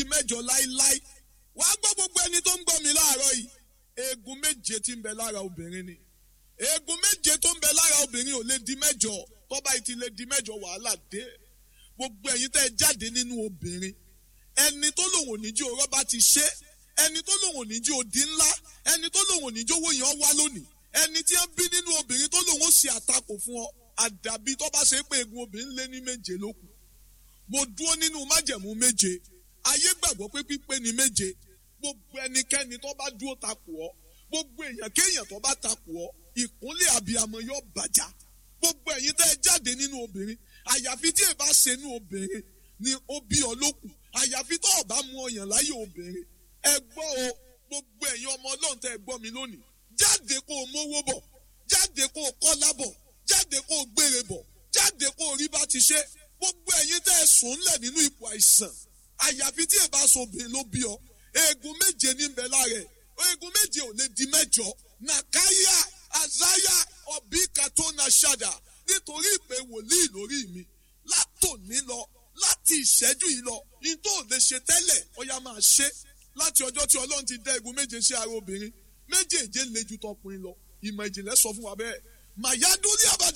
mẹ́jọ láíláí wàá gbọ́ gbogbo ẹni tó ń gbọ́ mi láàárọ̀ yìí eegun méje tí ń bẹ lára obìnrin ni eegun méje tó ń bẹ lára obìnrin ò lè di mẹ́jọ tọ́ba yìí ti lè di mẹ́jọ wàhálà dé gbogbo ẹ̀yin tẹ́ ẹ jáde nínú obìnrin ẹni tó lòun ò ní jí orọ́ bá ti ṣe ẹni tó lòun ò ní jí odi ńlá ẹni tó lòun ò ní jí owó yẹn wá lónìí ẹni tí wọ́n bí nínú obìnrin tó lòun ó ṣe àtakò fún ọ àdàbí tó bá ṣe pé eegun obìnrin lé ní méje ló kù mo dúró nínú májẹ̀mú méje ayé gbàgbọ́ pé pípé ni méje gbogbo ẹnikẹ́ni tó bá dúró takò ọ́ gbogbo èèyàn kéèyàn tó bá takò ọ́ ìkúnlẹ̀ àbíamọ yóò bàjá gbogbo ẹ̀yin tẹ́ ẹ jáde nínú obìnrin àyàfi tí ẹ bá ṣe nínú obìnrin ni ó bí ọ lókù àyàfi tó o bá mú ọyàn láyé obìnrin ẹ gbọ́ o gbogbo ẹ̀yin ọmọ ọlọ́run tẹ́ ẹ gbọ́ mi lónìí jáde kó o mówó bọ̀ jáde kó o kọ́lá bọ̀ jáde kó o gbére bọ̀ jáde kó o rí bá ti ṣe gbogbo ẹ̀yin tẹ́ ẹ sùn ńlẹ̀ nínú ipò àìsàn àyàfi tí ẹ bá so obìnrin ló bí ọ eegun méje ní bẹ lára ẹ eegun méje ò lè di mẹ́jọ nàkáyà àzáyà ọbí katona ṣàdà nítorí ìpè wòlíì lórí mi látòní lọ láti ìṣẹ́jú yìí lọ ní tó ò lè ṣe tẹ́lẹ̀ ọya máa ṣe láti ọjọ́ tí ọlọ́run ti dá eegun méje sí ara obìnrin méjèèje le ju tọkùnrin lọ ìmọ̀ ìjìnlẹ̀ sọ fún wa bẹ́ẹ̀ màyádúrí àbàdà.